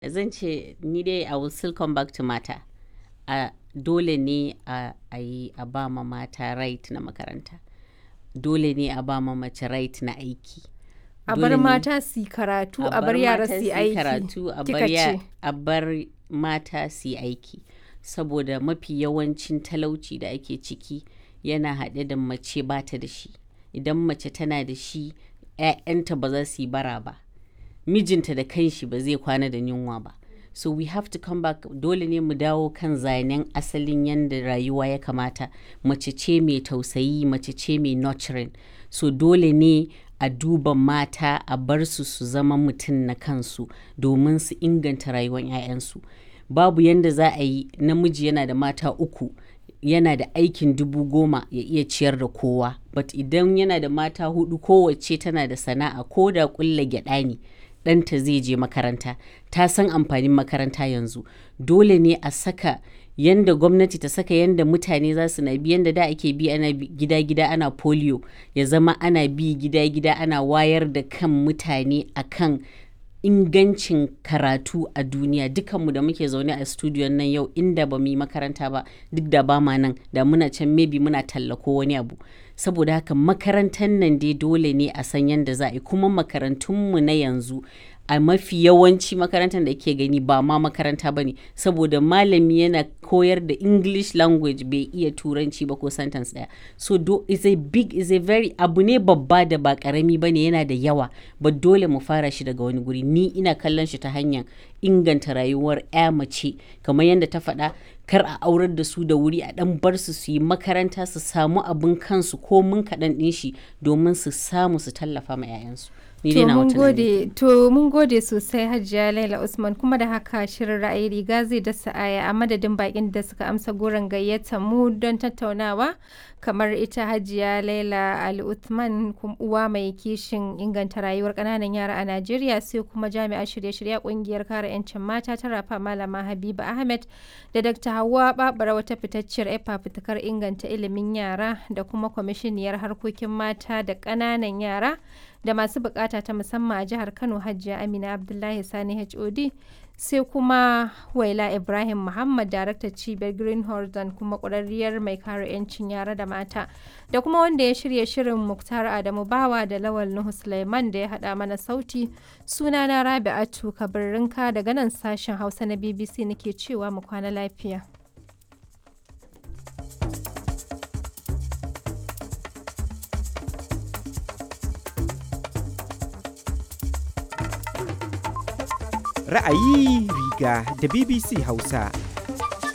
Zan ce ni dai I will still come back to mata. A dole ne a a yi a ba ma mata right na makaranta. Dole ne a ba ma mace right na aiki. A Dole bar ne mata su yi karatu, a bar yara mata su yi aiki. karatu a kika bar ya- ce. a bar mata su yi aiki saboda mafi yawancin talauci da ake ciki yana haɗe da mace ba ta da shi idan mace tana da shi 'ya'yanta ba za su yi bara ba mijinta da kanshi ba zai kwana da yunwa ba so we have to come back dole ne mu dawo kan zanen asalin yadda rayuwa ya kamata mace ce mai tausayi mace ce mai nurturing so dole ne a duba mata a bar su su zama mutum na kansu domin su inganta rayuwar 'ya'yansu babu yadda za a yi namiji yana da mata uku yana da aikin dubu goma ya iya ciyar da kowa but idan yana da mata hudu kowace tana da sana'a ko da kulla gyada ne ɗanta zai je makaranta ta san amfanin makaranta yanzu dole ne a saka yanda gwamnati ta saka yanda mutane za su na bi yanda da ake bi ana bi gida-gida ana polio ya zama ana bi gida-gida ana wayar da kan mutane akan ingancin karatu a duniya dukanmu da muke zaune a studiyon nan yau inda ba mu yi makaranta ba duk da ba ma nan da muna can maybe muna tallako wani abu saboda haka makarantar nan dai dole ne a san yadda za a yi kuma makarantunmu na yanzu a mafi yawanci makarantar da ke gani ba ma makaranta ba ne saboda malami yana koyar da english language bai iya turanci ba ko sentence daya so do is a big is a very abu ne babba da ba karami ba ne yana da yawa ba dole mu fara shi daga wani guri ni ina kallon shi ta hanyar inganta rayuwar ya mace kamar yadda ta faɗa kar a aurar da su da wuri a ɗan bar su su yi makaranta su samu abin kansu ko mun kaɗan ɗin shi domin su samu su tallafa ma 'ya'yansu ni dai To na mun wata tunani. gode, to mun gode sosai Hajiya Laila Usman kuma da haka shirin ra'ayi riga zai dasa aya a madadin bakin da suka amsa goron gayyata mu don tattaunawa kamar ita Hajiya Laila Ali Usman kum- uwa mai kishin inganta rayuwar kananan yara a Najeriya sai kuma jami'ar shirye-shirye kungiyar kare 'yancin mata ta rafa Malama Habiba Ahmed da Dr. Hauwa Babara wata fitacciyar efa fitakar inganta ilimin yara da kuma kwamishiniyar harkokin mata da ƙananan yara da masu bukata ta musamman a jihar Kano Hajiya Amina Abdullahi Sani HOD sai kuma Waila Ibrahim Muhammad daraktar cibiyar Green Horizon kuma ƙwararriyar mai kare 'yancin yara da mata da kuma wanda ya shirya shirin Muktar Adamu Bawa da Lawal Nuhu Sulaiman da ya haɗa mana sauti sunana Rabi'atu Kabirrinka daga nan sashen Hausa na BBC nake cewa mu kwana lafiya. Ra'ayi riga da BBC Hausa.